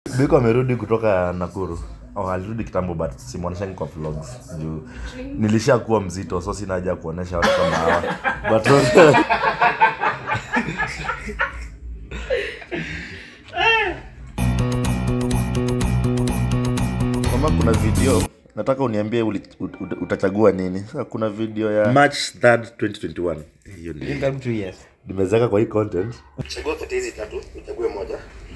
biko amerudi kutoka nakuru oh, alirudi kitambo but simwoneshani kwa vlogs juu nilisha kuwa mzito so sina haja ya kuonesha watu kama hawa but kama kuna video nataka uniambie uli, ut, ut, utachagua nini Sasa kuna video ya march 3rd 2021 hiyo ni In karibu two years. nimezeka kwa hii content chagua kati hizi tatu uchague moja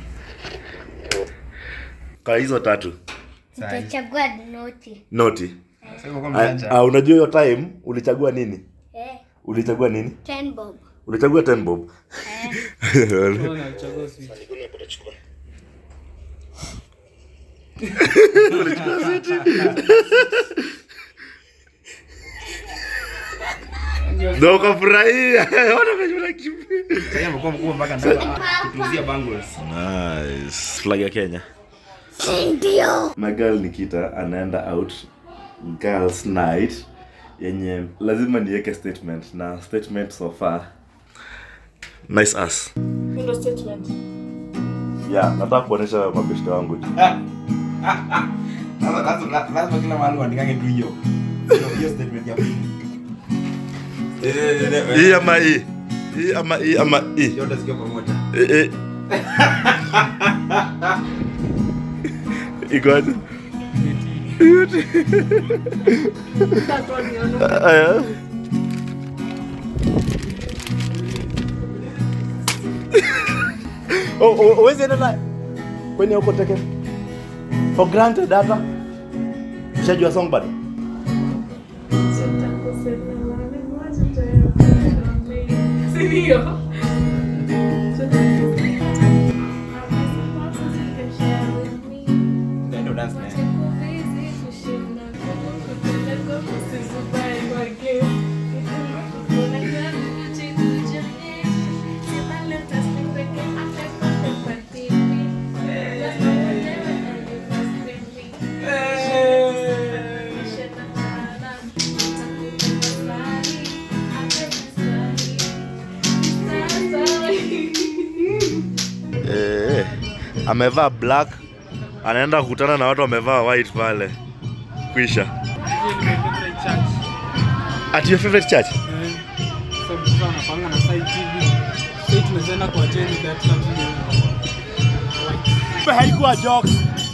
kwa hizo tatu Utachagua noti. noti Sasa kwa Ah, mjanja. ah, unajua hiyo time ulichagua nini Eh, ulichagua nini ten bob. ulichagua 10 bob ndo ukafurahia Ona venye unakimbia. Sasa amekuwa mkubwa mpaka ndio kutuuzia bangles. Nice. flag ya kenya Ndio. my girl nikita anaenda out girls night yenye lazima niweke statement na statement so far nice ass Ndio statement. yeah nataka kuonesha mabeshte wangu tu. Sasa lazima lazima kila mahali uandikage tu hiyo. Hiyo hiyo statement ya pili. hii ama hii hii ama hii ama hii Yote zikiwa pamoja. Eh, eh. ikoaje That's what we are Aya. Oh, oh, huwezi enda na kwenye uko teke for granted hata ushajua song bado Sindio? Ndio ndio dance man. eh, amevaa black anaenda kukutana na watu wamevaa white pale kwisha at your favorite church haikuwa jokes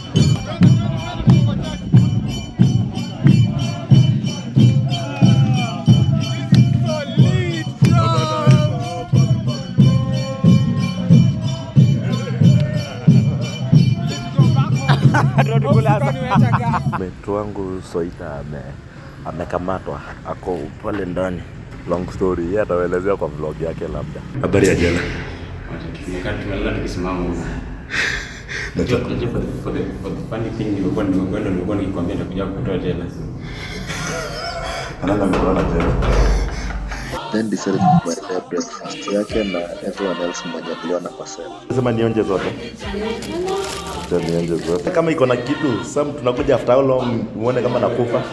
metu wangu soita ame amekamatwa ako pale ndani long story yeye ataelezea kwa vlog yake labda habari ya jela Wakati tumelala tukisimama huko. Unajua unajua for the for the for the funny thing nilikuwa nimekwenda nilikuwa nikikwambia nitakuja kutoa jela. anaenda mkulana jela then decided kubaria breakfast yake na everyone else mwenye aliona kwa sema sema nionje zote Acha nionje zote kama iko na kitu sam tunakuja after how long uone kama nakufa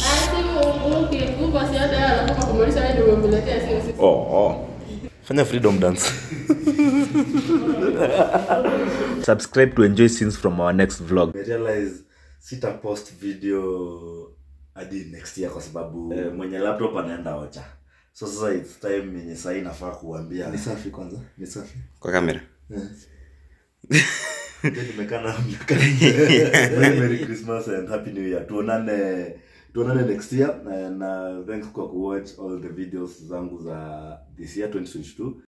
oh, oh. fanya freedom dance subscribe to enjoy scenes from our next vlog I realize sita post video hadi next year kwa sababu eh, mwenye laptop anaenda ocha so sasa it's time yenye sahii nafaa kuambia ni safi kwanza ni safi Kwa kamera. nimekana Very Merry Christmas and Happy New Year. Tuonane tuonane next year na, na thanks kwa kuwatch all the videos zangu za this year 2022.